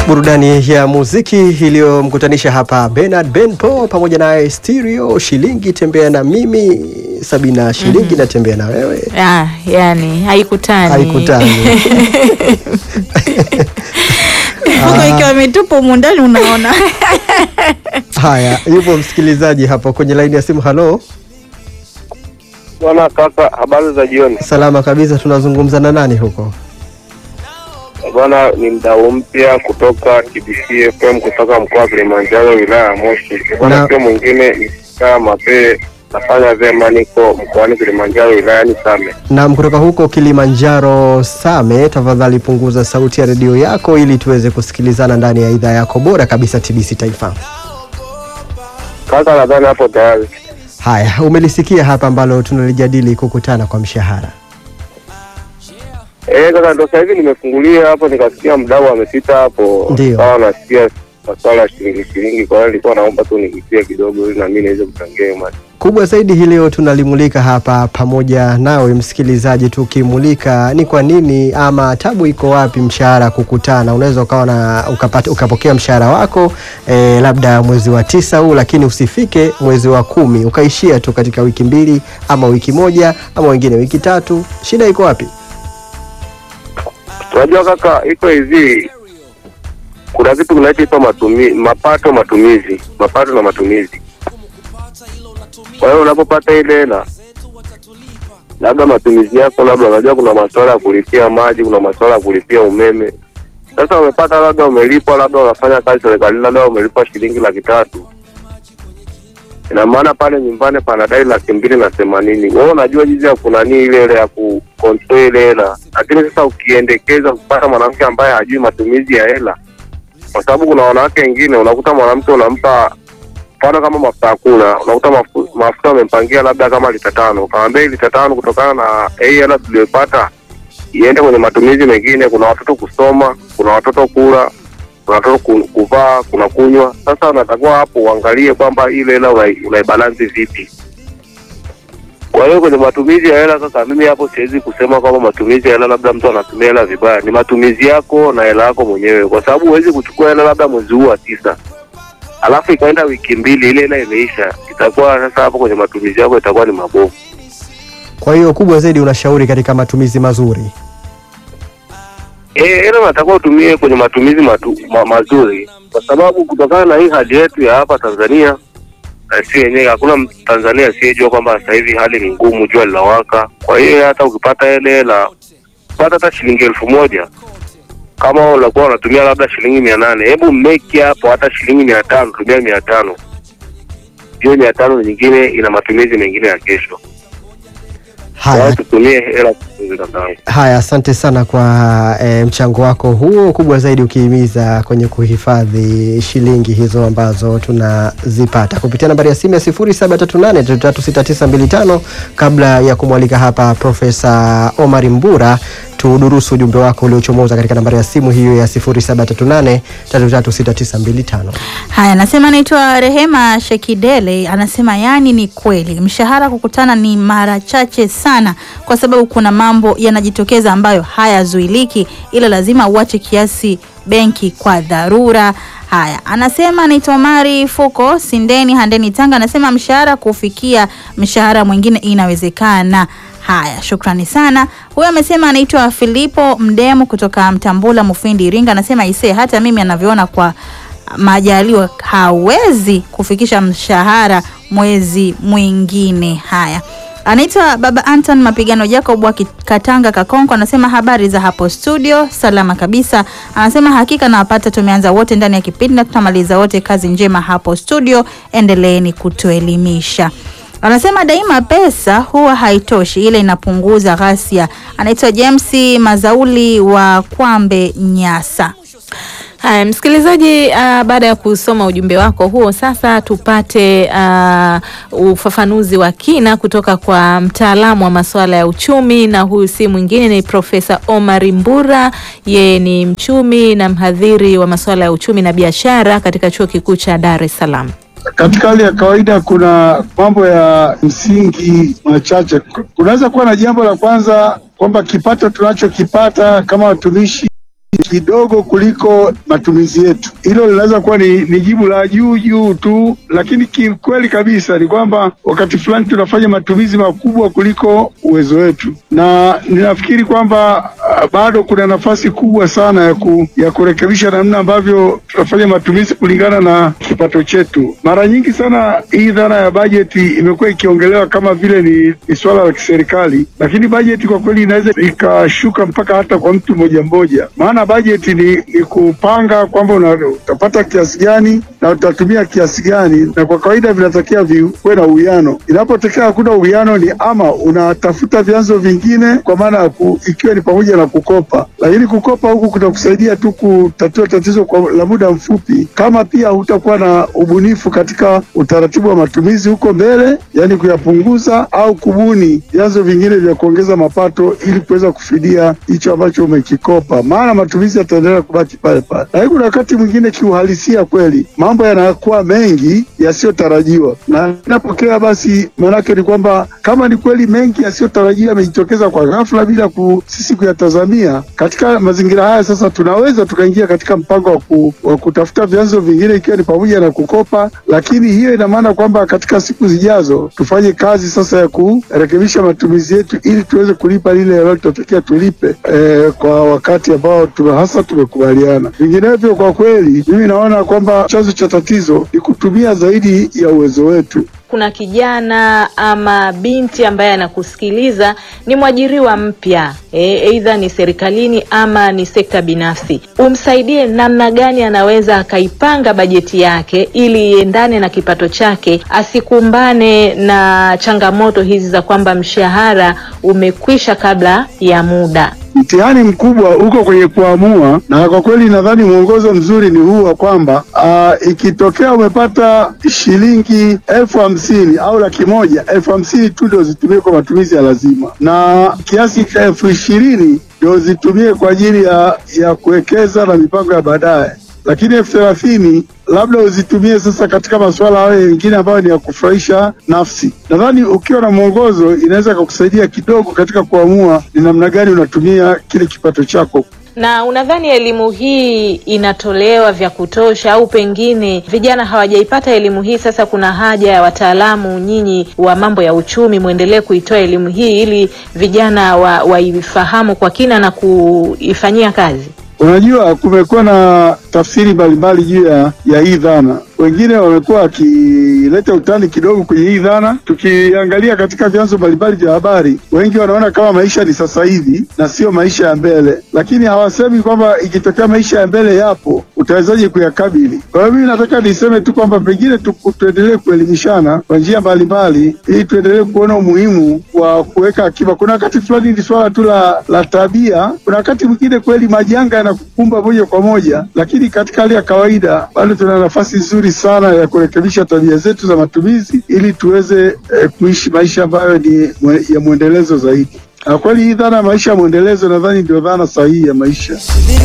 burudani ya muziki iliyomkutanisha hapa Bernard Benpo pamoja naye Stereo shilingi tembea na mimi Sabina shilingi natembea na wewe Ah, yani haikutani haikutani. Mfuko ikiwa imetupwa humu ndani unaona. Haya, yupo msikilizaji hapo kwenye laini ya simu. Halo, Bwana kaka, habari za jioni. salama kabisa. Tunazungumza na nani huko? Bwana ni mdau mpya kutoka TBC FM kutoka mkoa wa Kilimanjaro wilaya ya Moshi. Na- Bwana sio mwingine ni kaa Mapee, nafanya vyema, niko mkoani Kilimanjaro wilayani Same. Naam, kutoka huko Kilimanjaro Same, tafadhali punguza sauti ya redio yako ili tuweze kusikilizana ndani ya idhaa yako bora kabisa TBC Taifa. Kaka, nadhani hapo tayari. Haya, umelisikia hapa ambalo tunalijadili kukutana kwa mshahara. Eh, kaka, ndo sasa hivi nimefungulia hapo nikasikia mdau amepita hapo, Ndio. kawa nasikia masuala ya shilingi shilingi, kwa hiyo nilikuwa naomba tu nigusie kidogo ili na mimi niweze kuchangia hiyo mada. Kubwa zaidi hii leo tunalimulika hapa pamoja nawe msikilizaji, tukimulika ni kwa nini ama tabu iko wapi mshahara kukutana. Unaweza ukawa na ukapata, ukapokea mshahara wako eh, labda mwezi wa tisa huu, lakini usifike mwezi wa kumi, ukaishia tu katika wiki mbili ama wiki moja ama wengine wiki tatu. Shida iko wapi? Unajua kaka, iko hivi, kuna kitu kinachoitwa matumi, mapato matumizi, mapato na matumizi. Kwa hiyo unapopata ile hela, labda matumizi yako, labda unajua kuna masuala ya kulipia maji, kuna masuala ya kulipia umeme. Sasa umepata labda umelipwa, labda unafanya kazi serikalini, labda umelipwa shilingi laki tatu ina maana pale nyumbani panadai laki mbili na themanini. Wewe unajua jinsi ya kunani ile ile ya kukontrol ile hela, lakini sasa ukiendekeza kupata mwanamke ambaye hajui matumizi ya hela, kwa sababu kuna wanawake wengine unakuta mwanamke unampa mfano kama mafuta ya kula, unakuta mafu- mafuta umempangia labda kama lita tano, ukamwambia hii lita tano kutokana na hii hela tuliyopata iende kwenye matumizi mengine. Kuna watoto kusoma, kuna watoto kula, kuna watoto ku- kuvaa, kuna kunywa. Sasa unatakiwa hapo uangalie kwamba ile hela unai- unaibalansi vipi. Kwa hiyo kwenye matumizi ya hela sasa, mimi hapo siwezi kusema kwamba matumizi ya hela labda mtu anatumia hela vibaya. Ni matumizi yako na hela yako mwenyewe, kwa sababu huwezi kuchukua hela labda mwezi huu wa tisa alafu ikaenda wiki mbili, ile hela imeisha, itakuwa sasa hapo kwenye matumizi yako itakuwa ni mabovu. Kwa hiyo kubwa zaidi unashauri katika matumizi mazuri. Eh, hela unatakiwa utumie kwenye matumizi matu, ma, mazuri, kwa sababu kutokana na hii hali yetu ya hapa Tanzania na si yenyewe, hakuna Tanzania asiyejua kwamba sasa hivi hali ni ngumu, jua linawaka. Kwa hiyo hata ukipata ile hela, pata hata shilingi elfu moja kama unakuwa unatumia labda shilingi mia nane hebu make hapo hata shilingi mia tano tumia mia tano hiyo mia tano nyingine ina matumizi mengine ya kesho. Kwa hiyo Haya, tutumie hela vizuri kakaangu. Haya, asante sana kwa e, mchango wako huo, kubwa zaidi ukihimiza kwenye kuhifadhi shilingi hizo ambazo tunazipata kupitia nambari ya simu ya 0738336925. Kabla ya kumwalika hapa Profesa Omar Mbura, tudurusu ujumbe wako uliochomoza katika nambari ya simu hiyo ya 0738336925. Haya, anasema anaitwa Rehema Shekidele, anasema yani ni kweli mshahara kukutana ni mara chache sana, kwa sababu kuna mambo yanajitokeza ambayo hayazuiliki, ila lazima uache kiasi benki kwa dharura. Haya, anasema anaitwa Omari Fuko Sindeni Handeni Tanga, anasema mshahara kufikia mshahara mwingine inawezekana. Haya, shukrani sana. Huyo amesema anaitwa Filipo Mdemu kutoka Mtambula Mufindi Iringa, anasema isee, hata mimi anavyoona kwa majaliwa hawezi kufikisha mshahara mwezi mwingine. Haya, anaitwa Baba Anton Mapigano Jacob wa Ki- Katanga Kakonko, anasema habari za hapo studio, salama kabisa. Anasema hakika nawapata, tumeanza wote ndani ya kipindi na tutamaliza wote. Kazi njema hapo studio, endeleeni kutuelimisha. Anasema daima pesa huwa haitoshi, ile inapunguza ghasia. Anaitwa James Mazauli wa Kwambe Nyasa. Haya, msikilizaji, uh, baada ya kusoma ujumbe wako huo, sasa tupate uh, ufafanuzi wa kina kutoka kwa mtaalamu wa masuala ya uchumi, na huyu si mwingine ni Profesa Omar Mbura. Yeye ni mchumi na mhadhiri wa masuala ya uchumi na biashara katika Chuo Kikuu cha Dar es Salaam. Katika hali ya kawaida kuna mambo ya msingi machache. Kunaweza kuwa na jambo la kwanza kwamba kipato tunachokipata kama watumishi kidogo kuliko matumizi yetu. Hilo linaweza kuwa ni, ni jibu la juu juu tu, lakini kikweli kabisa ni kwamba wakati fulani tunafanya matumizi makubwa kuliko uwezo wetu, na ninafikiri kwamba ah, bado kuna nafasi kubwa sana ya, ku, ya kurekebisha namna ambavyo tunafanya matumizi kulingana na kipato chetu. Mara nyingi sana hii dhana ya bajeti imekuwa ikiongelewa kama vile ni, ni swala la kiserikali, lakini bajeti kwa kweli inaweza ikashuka mpaka hata kwa mtu mmoja mmoja, maana bajeti ni, ni kupanga kwamba una- utapata kiasi gani na utatumia kiasi gani, na kwa kawaida vinatakiwa viwe na uwiano. Inapotokea hakuna uwiano, ni ama unatafuta vyanzo vingine, kwa maana ya ku- ikiwa ni pamoja na kukopa, lakini kukopa huku kutakusaidia tu kutatua tatizo kwa la muda mfupi, kama pia hutakuwa na ubunifu katika utaratibu wa matumizi huko mbele, yani kuyapunguza au kubuni vyanzo vingine vya kuongeza mapato ili kuweza kufidia hicho ambacho umekikopa, maana matumizi yataendelea kubaki pale pale. Lakini kuna wakati mwingine kiuhalisia, kweli mambo yanakuwa mengi yasiyotarajiwa, na inapokea basi, maanake ni kwamba kama ni kweli mengi yasiyotarajiwa yamejitokeza kwa ghafla bila ku, sisi kuyatazamia, katika mazingira haya sasa tunaweza tukaingia katika mpango wa, ku, wa kutafuta vyanzo vingine ikiwa ni pamoja na kukopa, lakini hiyo ina maana kwamba katika siku zijazo tufanye kazi sasa ya kurekebisha matumizi yetu ili tuweze kulipa lile ambalo tunatakiwa tulipe eh, kwa wakati ambao tume, hasa tumekubaliana. Vinginevyo, kwa kweli mimi naona kwamba chanzo cha tatizo ni kutumia zaidi ya uwezo wetu. kuna kijana ama binti ambaye anakusikiliza ni mwajiriwa mpya e, aidha ni serikalini ama ni sekta binafsi, umsaidie namna gani anaweza akaipanga bajeti yake ili iendane na kipato chake, asikumbane na changamoto hizi za kwamba mshahara umekwisha kabla ya muda. Mtihani mkubwa uko kwenye kuamua, na kwa kweli nadhani mwongozo mzuri ni huu wa kwamba aa, ikitokea umepata shilingi elfu hamsini au laki moja, elfu hamsini tu ndio zitumie kwa matumizi ya lazima, na kiasi cha elfu ishirini ndio zitumie kwa ajili ya, ya kuwekeza na mipango ya baadaye lakini elfu thelathini labda uzitumie sasa katika masuala hayo mengine ambayo ni ya kufurahisha nafsi. Nadhani ukiwa na mwongozo inaweza kukusaidia kidogo katika kuamua ni namna gani unatumia kile kipato chako. Na unadhani elimu hii inatolewa vya kutosha, au pengine vijana hawajaipata elimu hii? Sasa kuna haja ya wataalamu nyinyi wa mambo ya uchumi mwendelee kuitoa elimu hii ili vijana wa- waifahamu kwa kina na kuifanyia kazi. Unajua, kumekuwa na tafsiri mbalimbali juu ya, ya hii dhana. Wengine wamekuwa wakileta utani kidogo kwenye hii dhana. Tukiangalia katika vyanzo mbalimbali vya habari, wengi wanaona kama maisha ni sasa hivi na sio maisha ya mbele, lakini hawasemi kwamba ikitokea maisha ya mbele yapo, utawezaje kuyakabili. Kwa hiyo mimi nataka niseme tu kwamba pengine tu, tuendelee kuelimishana kwa njia mbalimbali, ili tuendelee kuona umuhimu wa kuweka akiba. Kuna wakati fulani ni swala tu la, la tabia. Kuna wakati mwingine kweli majanga yanakukumba moja kwa moja, lakini katika hali ya kawaida bado tuna nafasi nzuri sana ya kurekebisha tabia zetu za matumizi ili tuweze eh, kuishi maisha ambayo ni mwe, ya mwendelezo zaidi. Na kweli hii dhana ya maisha ya mwendelezo nadhani ndio dhana sahihi ya maisha.